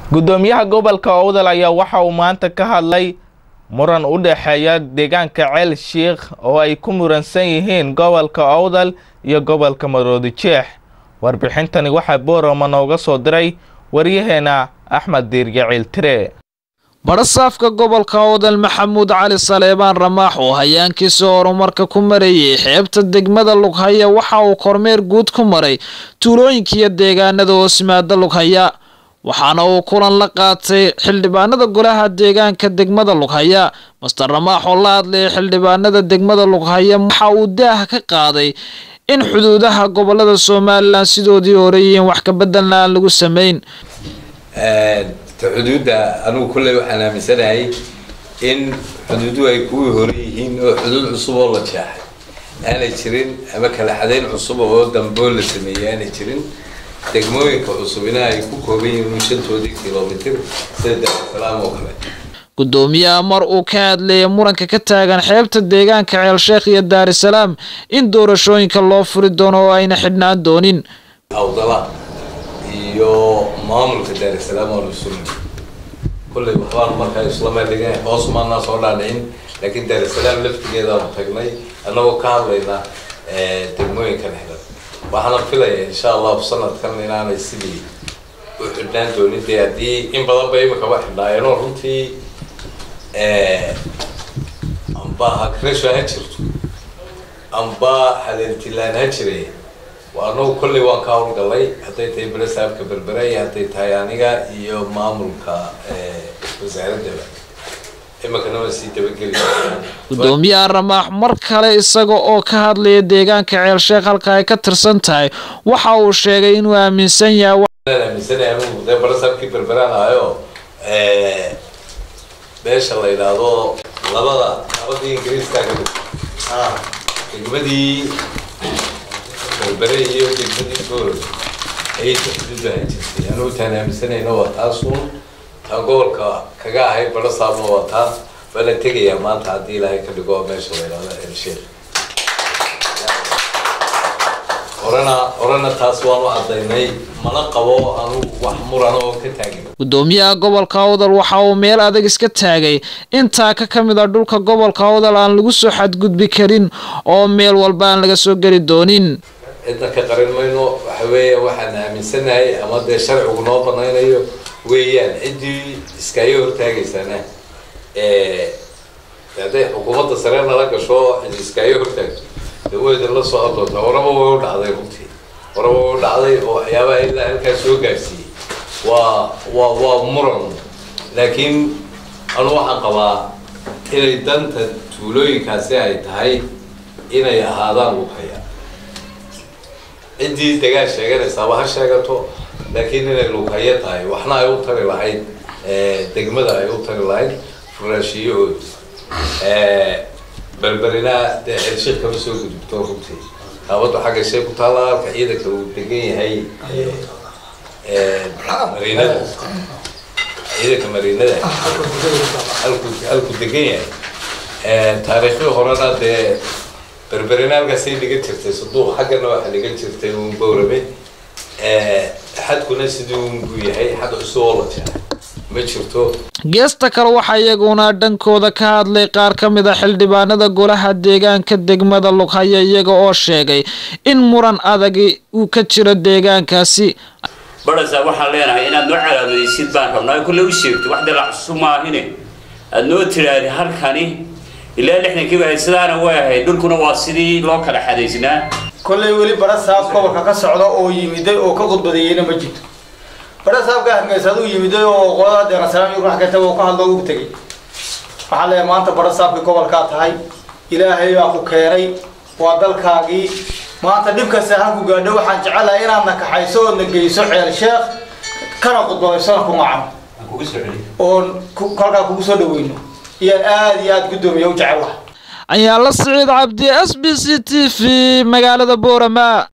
guddoomiyaha gobolka owdal ayaa waxa uu maanta ka hadlay muran u dhexeeya deegaanka ceel shiikh oo ay ku muransan yihiin gobolka owdal iyo gobolka maroodi jeex warbixintani waxaa boorama nooga soo diray waryaheena axmed diirge ciiltire badhasaafka gobolka owdal maxamuud cali saleebaan ramaax oo hayaankiisa horumarka ku marayay xeebta degmada lughaya waxa uu kormeer guud ku maray tuulooyinkiiyo deegaanada hoosmaada lughaya waxaana uu kulan la qaatay xildhibaanada golaha deegaanka degmada lughaya master ramaax oo la hadlayay xildhibaanada degmada lughaya waxa uu daaha ka qaaday in xuduudaha gobolada somalilan sidoodii hore yihiin wax kabeddelna aan lagu samayn xuduudda anigu kulley waxaan aaminsanahay in xuduuduhu ay kuwii hore yihiin oo xuduud cusub oo la jeexay aanay jirin ama kala xadayn cusub oo damboo la sameeyey aanay jirin degmooyinka cusubina ay ku kooban yihiin shantoodii kilomitir sida daarusalaam oo kale guddoomiyaha mar uu ka hadlayay muranka ka taagan xeebta deegaanka ceelsheekh iyo daarusalaam in doorashooyinka loo furi doono oo ayna xidhnaan doonin awdala iyo maamulka daarusalaam oo lasulmi kulley waxbaan markaa islama dhigan hoos maanaa soo dhaadhicin laakiin daarusalaam laftigeedaanu tagnay annagoo ka hadlayna degmooyinka dhexda waxaana filaya insha allahu sanadkan inaanay sidii u xidhnaan doonin dee haddii in badan ba imikaba xidhnaayeenoo runtii amba hakresho ha jirto amba hadeentilaan ha jiray anagu kolley waan ka howlgalay hadday tahay belesaabka berbera iyo hadday tahay aniga iyo maamulka wasaaradaba imikana waa sii dabageli guddoomiyaha ramaax mar kale isaga oo ka hadlaya deegaanka ceelsheekh halka ay ka tirsan tahay waxa uu sheegay inuu aaminsan yahay aaminsanaya anigu dee belesaabkii berberaan ahayo meesha la yidhaahdo labada labadii ingiriiska degmadii berbere iyo degmadii gool ayay xuduudu ahaan jirtay anigu taan aaminsanayna waa taasuun taan gobolka kaga ahay balasaabna waa taan waa la tegayaa maanta haddii ilaahay ka dhigo meesha la yidhahdo elsheekh horena horena taas waanu cadaynay mana qabo anugu wax muran oo ka taagin guddoomiyaha gobolka awdal waxa uu meel adag iska taagay intaa ka ka mid a dhulka gobolka awdal aan lagu soo xadgudbi karin oo meel walba aan laga soo geli doonin cidna ka qarin mayno waxa weeya waxaan aaminsanahay ama dee sharcigu noo banaynayo weeyaan ciddii iskaaga hortaagaysana hadday xukuumadda sare nala gasho cid iskaaga hortaagto de way idinla soo hadloontaa horaba way u dhacday runtii horaba way u dhacday oo waxyaabaha ilaa halkaas soo gaarsiiyey waa waa waa muran laakiin anu waxaan qabaa inay danta tuulooyinkaasi ay tahay inay ahaadaan lughaya ciddii dagaal sheeganaysaaba ha sheegato laakiin inay lughaya tahay waxna ay u tari lahayd degmada ay u tari lahayd furaashiyahooda berberina dee ceelshiik kama soo gudubto runtii kaabaddu xagga shay ku taalla halka ciidanka uu degan yahay mariinada ciidanka mariinada halku halku degan yahay taariikhdii horena dee berberina halkaasay dhigan jirtay saduuq xaggana waxaa dhigan jirtay uun bowrame xadkuna sidii uun buu yahay xad cusub oo la jeeray ma jirto geesta kale waxaa iyaguna dhankooda ka hadlay qaar ka mid a xildhibaanada golaha deegaanka degmada lughaya iyaga oo sheegay in muran adagi uu ka jiro deegaankaasi badhasa waxaan leenahay inaad noo calaamadaysid baan rabnaa kulle u sheegto wax dalac cusub maahine aad noo tiraahdi halkani ilaa lixdankiiba ahayd sidaana way ahayd dhulkuna waa sidii loo kala xadaysnaa kollay weli barasaab gobolka ka socda oo yimiday oo ka khudbadeeyeyna ma jirto barasaabka hargeysaad u yimiday oo qolada deeqasalaam iyo wax kasta oo ka hadlo ugu tegay waxaa leeyahay maanta barasaabkii gobolkaa tahay ilaahay baa ku keenay waa dalkaagii maanta dhibkasta halku gaadho waxaan jecelahay inaad na kaxayso ood na geyso ceel sheekh kana khudbadeysona ku macno oon kolkaa kugu soo dhaweyno iyaan aada iyo aada guddoomiya u jecel laha ayaa la siciid cabdi s b c t v magaalada boorama